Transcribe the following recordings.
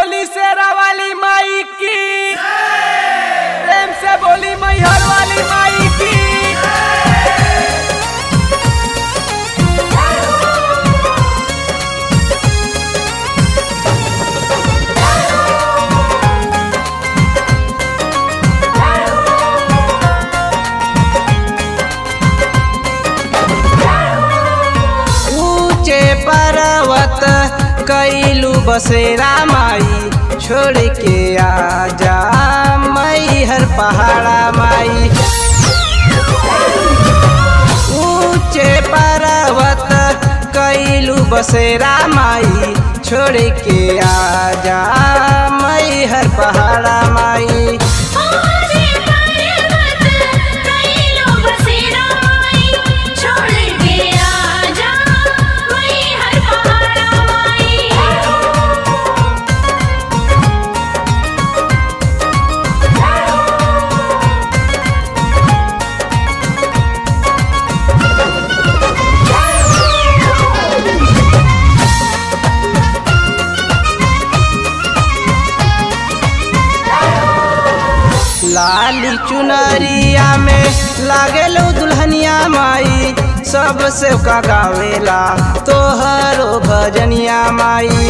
बोली शेरा वाली माई की प्रेम से बोली मैहर वाली माई की ऊंचे पर्वत कैलू बसेरा माई छोड़ के आजा मई हर पहाड़ा माई ऊंचे पर्वत कैलू बसेरा माई छोड़ के आजा मई हर पहाड़ा माई ओरे पर्वत कैलो बसेरा माई छोड़ के आजा वही हर पहाड़ा माई लाली चुनरिया में लागेलो दुल्हनिया माई सबसे का गावेला तोहरो भजनिया माई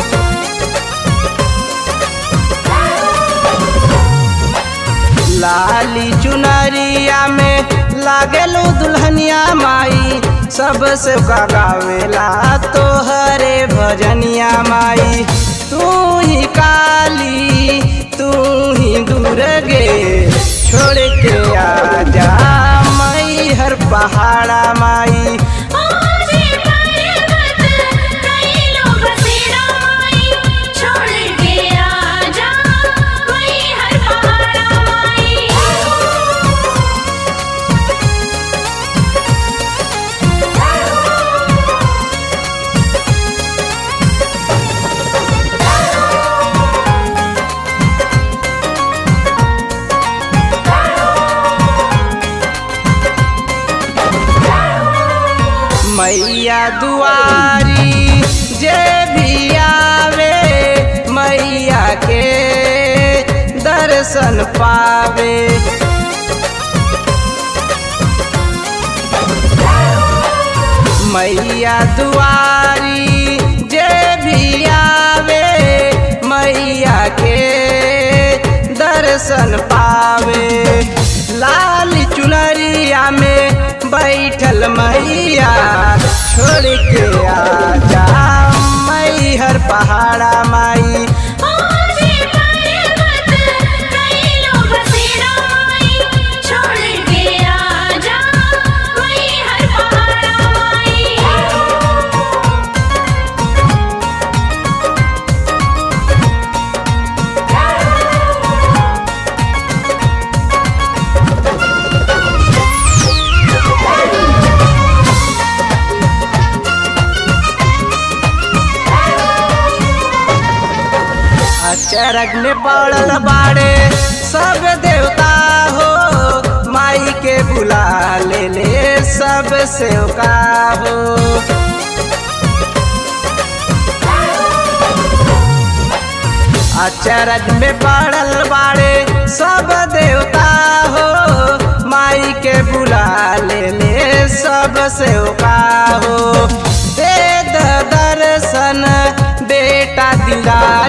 लाली चुनरिया में लागेलो दुल्हनिया माई सबसे का गावेला तोहरे भजनिया माई तू ही काली तू ही दुर्गे छोड़ के आजा मई हर पहाड़ा माई ओरे पर्वत कैलो बसेरा माई छोड़ के आजा वही हर पहाड़ा माई मैया दुआरी जे भी आवे मैया के दर्शन पावे मैया दुआरी जे भी आवे मैया के दर्शन पावे लाल चुनरिया में बैठल मैया छोड़ के आजा मई हर पहाड़ा माई ओरे पर्वत कैलो बसेरा माई छोड़ के आजा वही हर पहाड़ा माई अचरग में पड़ल बाड़े सब देवता हो माई के बुला ले ले सब सेवका हो अचरज में पड़ल बाड़े सब देवता हो माई के बुला ले ले सब सेवका हो दे द दर्शन बेटा दिला